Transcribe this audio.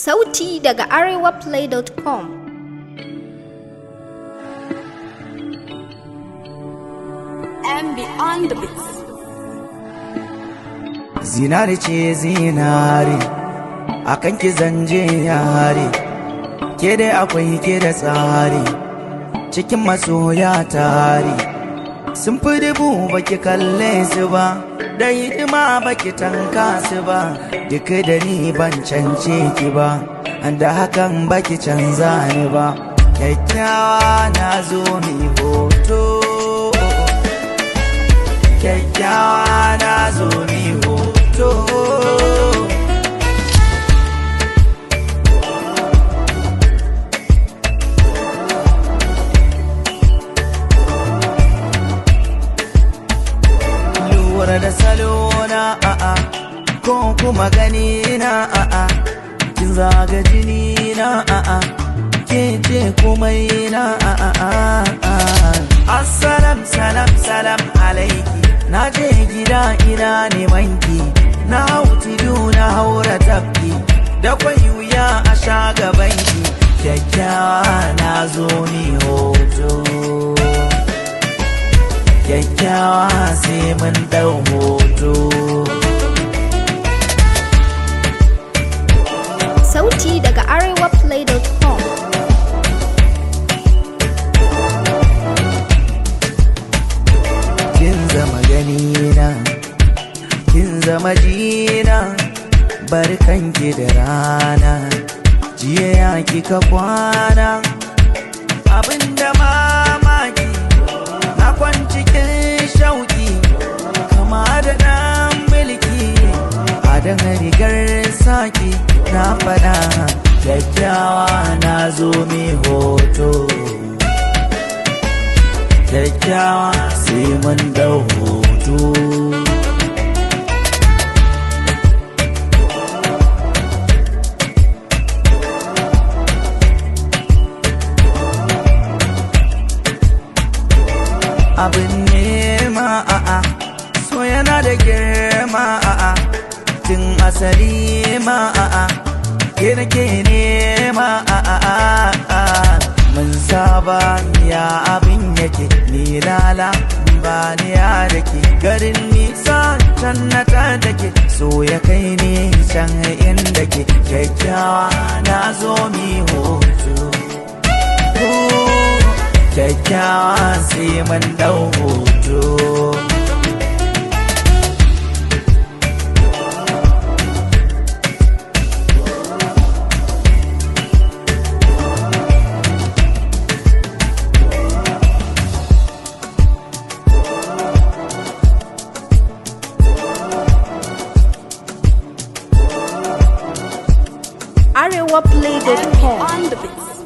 Sauti daga arewaplay.com and beyond the beats. zinari ce zinari akan ki zanje yare ke dai akwai ke da tsari cikin masoya tare sun fi dubu baki kalle su ba da hidima baki tanka su ba duk da ni ban cance ki ba da hakan baki canza ni ba kyakkyawa na zo mi hoto kyakkyawa na zo mi hoto lura da salona a'a ko kuma gani na a'a kin zaga jini na a'a ke ce komai na a'a assalam salam salam alaiki na je gida ina neman ki na hauti na haura tafki da kwai wuya a sha gaban ki kyakkyawa na zo ni hoto kyakkyawa sai mun dau hoto Sauti daga arewaplay.com kin zama ganina kin zama jina barkanki da rana jiya ya kika kwana abinda mamaki na kwancikin shauki kama da ɗan mulki a dan rigar saki na fada kyakkyawa na zo mai hoto kyakkyawa sai mun dau hoto abin nema a'a so yana da girma a'a tun asali ma a'a ke nake nema a'a mun saba ya abin yake ni lala ba ni ya dake garin nisa can na ta dake so ya kai ni can inda ke kyakkyawa na zo mi hoto kyakkyawa sai mun dau hoto arewaplay.com On the beats.